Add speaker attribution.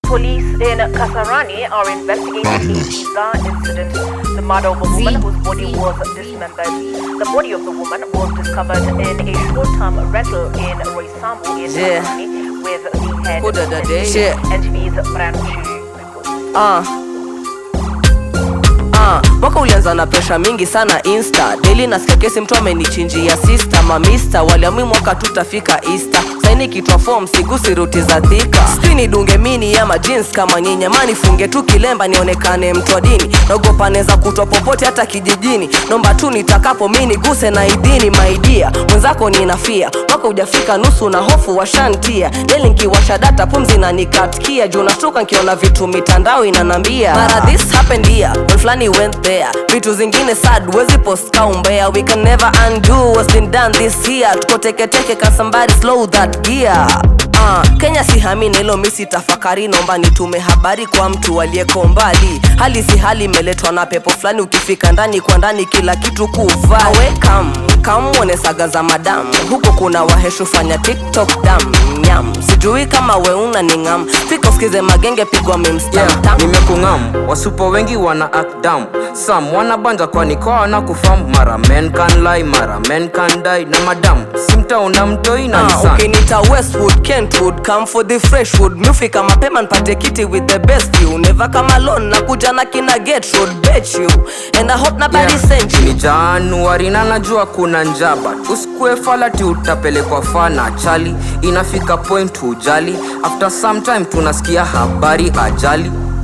Speaker 1: Police in Kasarani are investigating a bizarre incident. The murder of a woman whose body was dismembered. The body of the woman was discovered in a short-term rental in Roysambu in
Speaker 2: Yeah.
Speaker 1: Kasarani with the head
Speaker 2: Who did that day?
Speaker 1: missing.
Speaker 2: Shit.
Speaker 1: NTV's Brian Mushiri reports.
Speaker 2: Ah. Ah, mwaka ulianza na presha mingi sana insta daily nasikia kesi mtu amenichinjia sister mamista waliamui mwaka tutafika easter saini kitwa form sigusi ruti za thika sijui nidunge mini ama jeans kama nyinyama nifunge tu kilemba nionekane mtu wa dini naogopa neza kutwa popote hata kijijini nomba tu nitakapo mi niguse na idini maidia mwenzako ninafia mwaka ujafika nusu na hofu washantia deli nkiwasha data pumzi na nikatkia juu nashtuka nkiona vitu mitandao inanambia mara this happened here when flani went there vitu zingine sad wezi post kaumbea we can never undo what's been done this year tuko teketeke ka somebody slow that gear Uh, kenya si hami na hilo misi tafakari nomba nitume habari kwa mtu aliyeko mbali hali si hali imeletwa na pepo fulani ukifika ndani kwa ndani kila kitu kuvaa we kam kamwone saga za madamu huko kuna waheshu fanya tiktok dam nyam sijui kama weuna ni ngam fika usikize magenge pigwa mimstam
Speaker 3: yeah, nimekungam wasupo wengi wana act dumb sam wanabanja kwani kwa wana kufam mara men can lie mara men can die na madam simtaona mtoi na
Speaker 2: Ah,
Speaker 3: nisan
Speaker 2: ukinita westwood kentwood come for the freshwood mufika mapema npate kiti with the best view never come alone na kuja na kina get road bet you and i hope nobody
Speaker 3: Yeah,
Speaker 2: sent you
Speaker 3: ni januari na najua kuna njaba usikue falati utapelekwa fana chali inafika point hujali after some time tunasikia habari ajali